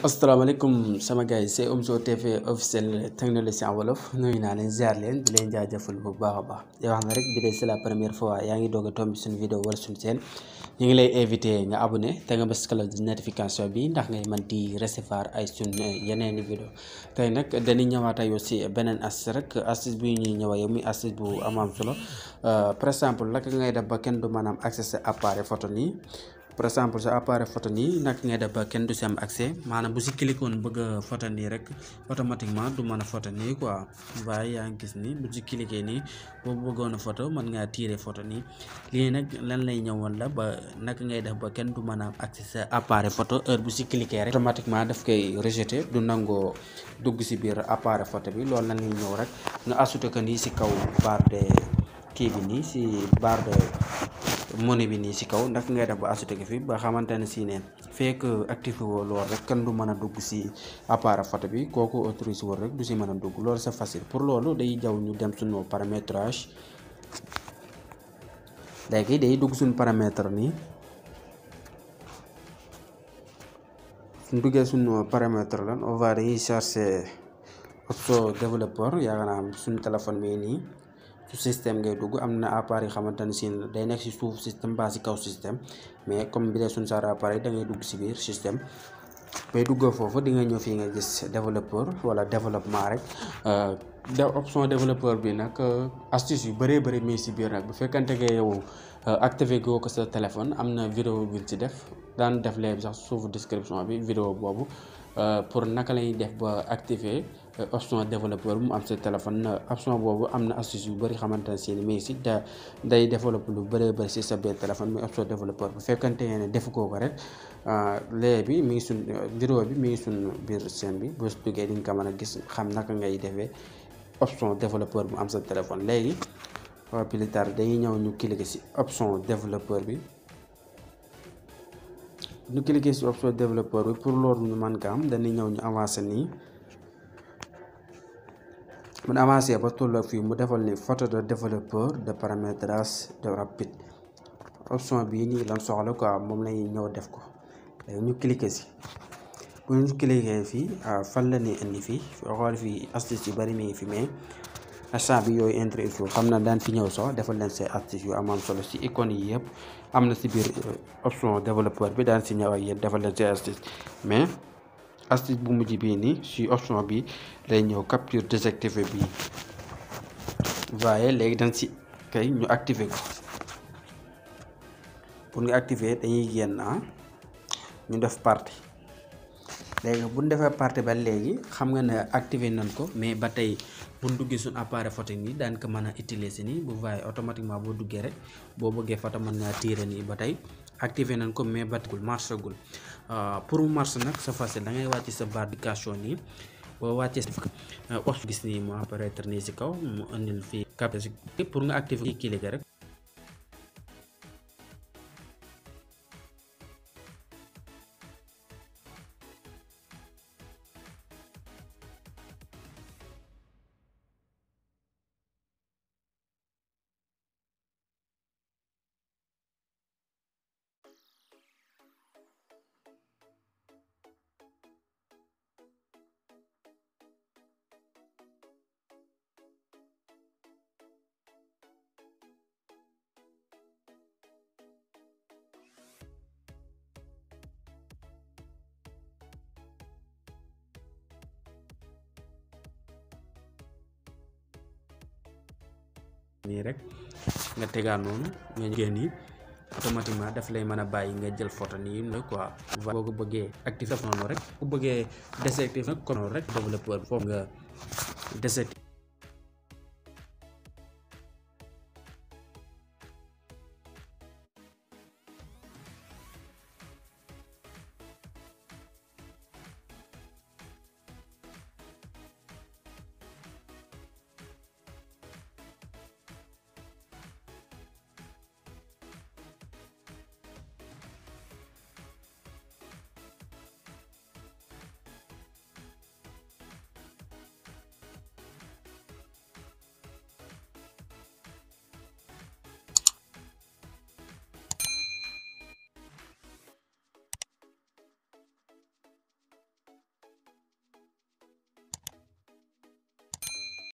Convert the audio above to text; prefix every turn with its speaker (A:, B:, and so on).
A: asalaamaaleykum sama gars yi c'est Omzo TV officiel technologie en wolof nuyu naa leen ziar leen di leen jaajëfal bu baax a baax di wax na rek bi de c'est la première fois yaa ngi doog a tombi suñu vidéo wala suñu seen ñu ngi lay invité nga abonné te nga bës cloche de notification bi ndax ngay mën di recevoir ay suñu yeneen i vidéo tey nag dañuy ñëwaat ak yow si beneen astuce rek astuce bi ñuy ñëw yow muy astuce bu am am solo par exemple naka ngay def ba kenn du mën a am accès sa appareil photo nii par exemple sa appareil photo nii naka ngay def ba kenn du si am accès maanaam bu si cliqué woon bëgg a photo nii rek automatiquement du mën a photo nii quoi waaye yaa ngi gis ni bu si cliqué nii boo bëggoon a photo mën ngaa tirer photo nii lii nag lan lay ñëwoon la ba naka ngay def ba kenn du mën a am accès sa appareil photo heure bu si cliqué rek automatiquement daf koy rejeté du nangoo dugg si biir appareil photo bi loolu lan lay ñëw rek nga ajouté ko nii si kaw barre de kii bi nii si barre de monnaie bi nii si kaw ndax ngay def ba ajouté ko fi ba xamante ne si ne fekk activé woo loolu rek kenn du mën a dugg si appareil photo bi kooku autorisé woo rek du si mën a dugg loolu c'est facile pour loolu day jaw ñu dem suñu paramétrage léegi day dugg suñu paramètre nii suñ duggee suñu paramètre lan on va dañuy chercher option développeur yaakaar naa suñu téléphone bi nii su système ngay dugg am na appareil yi xamante ne si day nekk si suuf système ba si kaw système mais comme bi dee suñ saar appareil da ngay dugg si biir système bay dugg foofu di nga ñëw fii nga gis développeur wala développement rek de option développeur bi nag astuce yu bëree bëri mi si biir nag bu fekkante nga yow activé goo ko sa téléphone am na vidéo bi ci def daan def léegi sax suufu description bi vidéo boobu pour naka lañuy def ba activer option développeur bu mu am sa téléphone option boobu am na astuce yu bëri xamante ne si mi si da day développe lu bëree bëri si sa biir téléphone muy option développeur bu fekkante ne defu koo ko rek lee bi mi ngi sun vidéo bi mi ngi sun biir chaîne bi boo duggee di nga ko mën a gis xam naka ngay defee option développeur bu am sa téléphone léegi plus tard dañuy ñëw ñu cliquer si option développeur bi ñu cliquer si option développeur bi pour loolu ñu mën ko am dañuy ñëw ñu avancer nii mun avancé ba tolloo fii mu defal ni photo de développeur de paramétrage de rapide option bii nii lan soxla quoi moom lañuy ñëw def ko léegi ñu cliquer si bu ñu cliquer fii fan la ñuy indi fii xool fii astuce yu bari mi ngi fi mais instant bi yooyu intéressé xam na daan fi ñëw sax defal leen say astuce yu am am solo si icône yi yëpp am na si biir option développeur bi daan si ñëw ak yéen defal leen say astuce mais astuce bu mujj bii nii si option bi lay ñëw capture désactivé bii voyez léegi dañ si kay ñu activer ko pour nga activer dañuy génn ah ñu def partie léegi bu ñu defee partie ba léegi xam nga ne activer nañ ko mais ba tey bu ñu duggee suñu appareil photo nii daan ko mën a utiliser nii bu voyez automatiquement boo duggee rek boo bëggee photo mën ngaa tirer nii ba tey activer nañ ko mais batagul marché gul pour mu marché nag c'est facile da ngay wàcc sa barre d'application nii boo wàccee os gis nii mu apparaître nii si kaw mu indil fii cap pour nga activer kii cliquer rek nii rek nga tegaat noonu nga génn yi automatiquement daf lay mën a bàyyi nga jël photo nii la quoi boo ko bëggee actif noonu rek bu bëggee désactiver nag konoon rek développeur bi foofu nga désactiver